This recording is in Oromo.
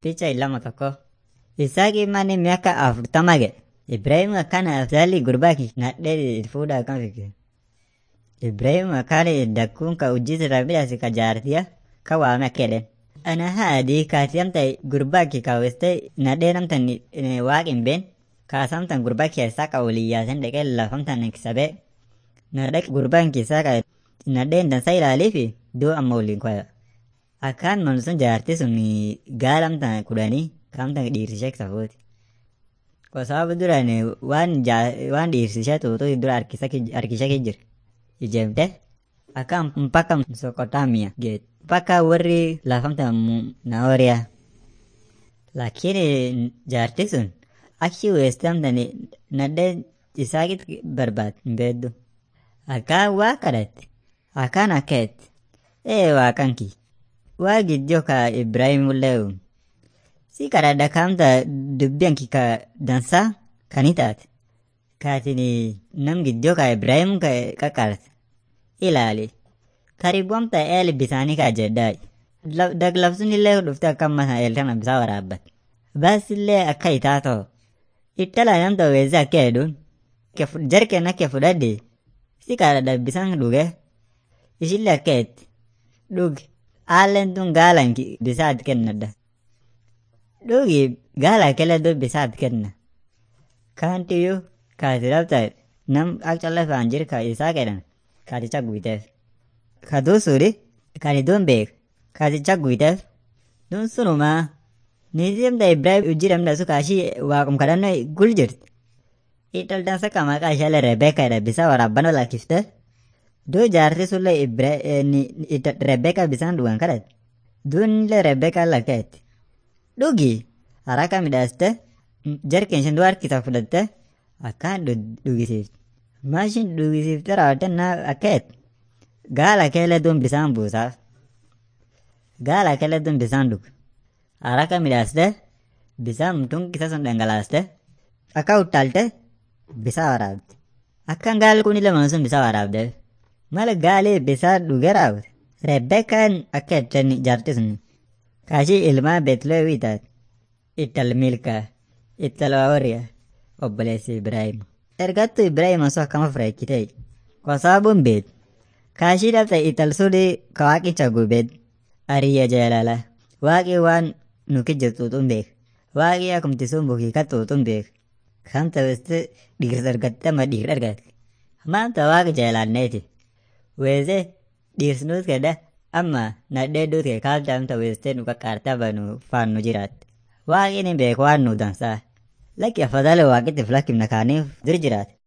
Picha ilama tokko. Isaaqii manni miaka afurtama ga'e. Ibrahim akkana afzaalli gurbaa nadhee fuudha akkam fikke. Ibrahim akkana dakkuun ka hojii irraa midhaase ka jaartiya ka waame akka jedhen. Ana haadii kaati amta gurbaa kee kaawweste nadhee namtan waaqin been kaasamtan gurbaa keessaa ka waliin yaasan dhaqee lafamtan kisabee nadhee gurbaan keessaa ka nadheen dansaa ilaalee fi duu amma waliin kwaya. Akkaan man sun jaartii sun gaalamtan kudhanii kaamtan dhiirsishee safuuti. Kwa sababu duraan waan waan dhiirsishee tuutu dura harkishee jira. Ijeemte akkaan mpaka Mesopotamia geet. Mpaka warri lafamtan Naoriyaa. Lakini jaartii sun achi weestamtan nadhee isaakit barbaad hin beeddu. Akkaan waa kadhatte. Akkaan akkaetti. Ee waaqan kiyya. waa giddio ka Ibrahim leeu. Si kadhadha kaamta dubbiyan ki ka dansaa kani taate. Kaatini nam giddio ka Ibrahim ka qaqqaarte. Ilaali. Karibuamta eel bisaanii ka jedhaa. Daglabsun illee dhufte akka amma eel kana bisaa waraabbat. Baas illee akka itaa ta'u. Ittala namta weesse akka hedduun. Jarkeen akka fudhadhe. Si kadhadha bisaan dhuge. Ishillee akka etti. Dhuge. Haalleen tun gaalan bisaat kennadha. Dhugi gaala kele du bisaat kenna. Kaantiyyuu kaati dhabta nam ak calla faan jir ka isaa kedhan kaaticha guuteef. Ka duusuudhi kaati duun beek kaaticha guuteef duun sunumaa niitimda Ibrahim ujjiramda su kaashii waaqum kadhannoo gul jirti. Ital dansa ka maqaa ishaalee Rebeeka jedha bisaa waraabbana lakkifte. Duu jaartii sulle Rebeka bisaan dhugan kadhate. Duunillee Rebeka lakkaa'etti. Dhugi haraka midhaaste jarkeen isheen duu harkisa fudhatte akkaan dhugisiifte. Maashin dhugisiifte raawwatte naa akkaa'etti. Gaala keellee duun bisaan buusaaf. Gaala keellee duun bisaan dhugu. Haraka midhaaste bisaan tunkisa sun dhangalaaste akka uttaalte bisaa waraabde. Akkaan gaalli kunillee mana sun bisaa waraabdeef. mala gaalee bisaa dhuge raawwate. Rebbeekaan akka jettan jaartii sun kaashii ilmaa Beetlewii taate. Ittal milkaa, ittal waawariyaa, obboleessi Ibraahim. Ergattu Ibraahim osoo akkama fireechitee kwa sababuun beet. Kaashii dhabte ittal sudii ka waaqicha gubeet. Ariyya jaalala. Waaqii waan nuki jirtuutuun beek. Waaqii akumti sun bukiika tuutuun beek. Kan ta'usti dhiirsa argatte ama dhiira argatte. Maanta waaqa jaalanneeti. weeze dhiirsnuut kedha amma nadhee duut kee kaaltaamta weestee nu qaqqaartaa banu faan nu jiraatte. Waaqni beeku waan nu dansaa. Lakki afadhale waaqittiif lakkifna kaaniif dur jiraate.